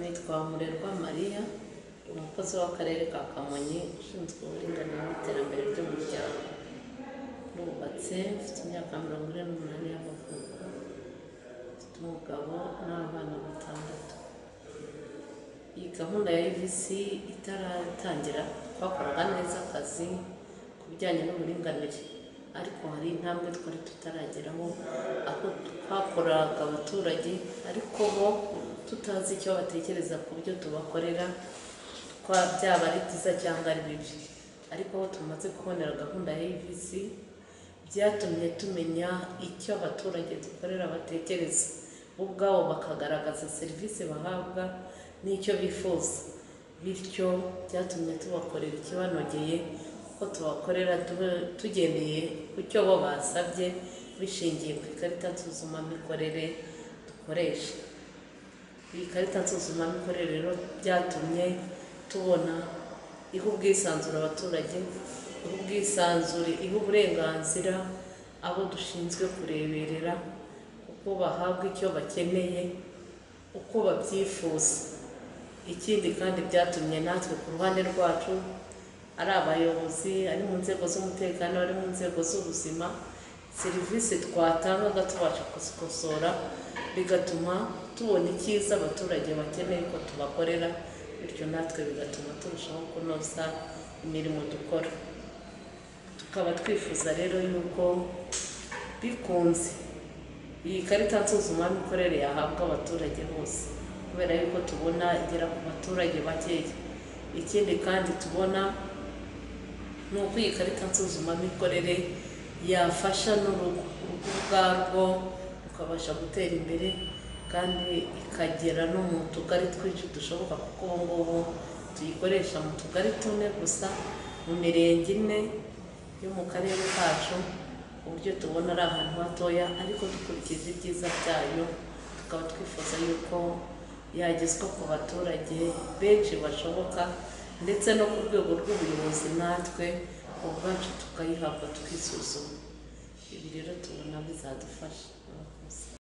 nitwa Murerwa Mariya umukozi w'akarere ka Kamonyi ushinzwe uburinganire n'iterambere ry'umuryango ndubatse mfite imyaka mirongo ine n'umunani y'amavuko mfite umugabo n'abana batandatu iyi gahunda ya UVC itaratangira twakoraga neza akazi ku bijyanye n'uburinganire ariko hari intambwe twari tutarageraho aho twakoraga abaturage ariko bo tutazi icyo batekereza ku byo tubakorera twa- byaba ari byiza cyangwa ari bibi ariko aho tumaze kubonera gahunda ya UVC byatumye tumenya icyo abaturage dukorera batekereza bo ubwabo bakagaragaza serivisi bahabwa n'icyo bifuza bityo byatumye tubakorera ikibanogeye kuko tubakorera tu- tugendeye ku cyo bo basabye bishingiye ku ikarita nsuzumamikorere dukoresha iyi karita nsuzumamikorere rero byatumye tubona iha ubwisanzure abaturage iha ubwisanzure iha uburenganzira abo dushinzwe kureberera uko bahabwa icyo bakeneye uko babyifuza ikindi kandi byatumye natwe ku ruhande rwacu ari abayobozi ari mu nzego z'umutekano ari mu nzego z'ubuzima serivisi twatangaga tubasha kuzikosora bigatuma tubona icyiza abaturage bakeneye ko tubakorera bityo natwe bigatuma turushaho kunoza imirimo dukora tukaba twifuza rero yuko bikunze iyi karita nsuzumamikorere yahabwa abaturage bose kubera yuko tubona igera ku baturage bakeya ikindi kandi tubona ni uko iyi karita nsuzumamikorere yafasha n'urugo urugo ubwarwo rukabasha gutera imbere kandi ikagera no mu tugari twinshi dushoboka kuko ubu ngubu tuyikoresha mu tugari tune gusa mu mirenge ine yo mu karere kacu uburyo tubona ari ahantu hatoya ariko dukurikije ibyiza byayo tukaba twifuza yuko yagezwa ku baturage benshi bashoboka ndetse no ku rwego rw'ubuyobozi natwe ubwacu tukayihabwa tukisuzuma ibi rero tubona bizadufasha murakoze